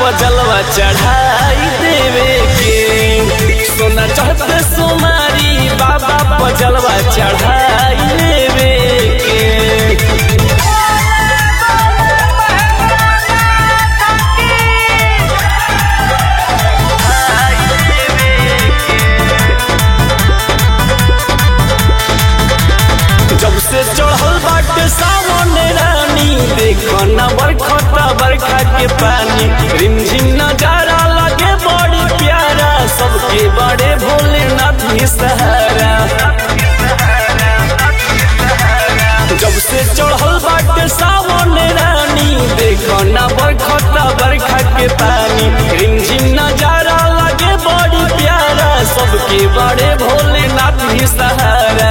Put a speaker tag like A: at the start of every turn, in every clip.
A: पजलवा चढ़ाई देवे के सोना चढ़ते सोमारी बाबा पजलवा चढ़ाई देवे के जब से चढ़ल बाटे सावन रानी देखो न बरखता बरखा के पानी रिमझिम नजारा लगे बड़ी प्यारा सबके बड़े भोलेनाथ ही सहारा जब से चढ़ल बाटे सावन रानी देखो न बरखता बरखा के पानी रिमझिम नजारा लगे बड़ी प्यारा सबके बड़े भोलेनाथ ही सहारा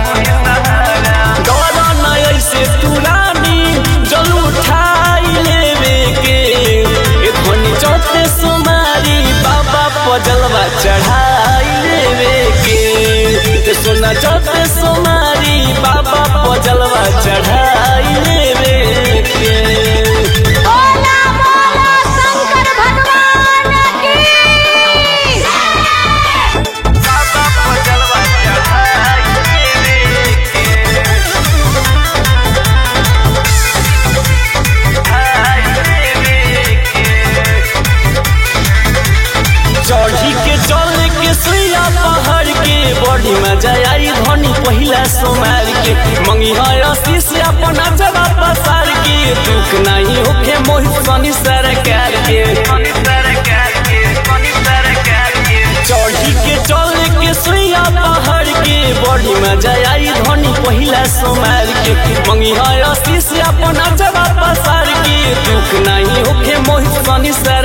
A: डरा न ऐसे तुरानी जल उठाई लेवे के ए धनी चौथे सुमारी बाबा पजलवा चढ़ाई लेवे के ते सोना चौथे सुमारी बाबा पजलवा चढ़ाई लेवे के
B: बोला बोला शंकर भगवान की
A: बाबा पजलवा चढ़ाई लेवे चढ़ी के चल के सुइया पहाड़ के बड़ी मजा आई धनी पहिला सोमार के मंगी है आशीष अपना जगह पसार के दुख नहीं होके मोहित सनी सरकार के चढ़ी के चल के सुइया पहाड़ के बड़ी मजा आई धनी पहिला सोमार के मंगी है आशीष अपना जगह पसार के दुख नहीं होके मोहित सनी सर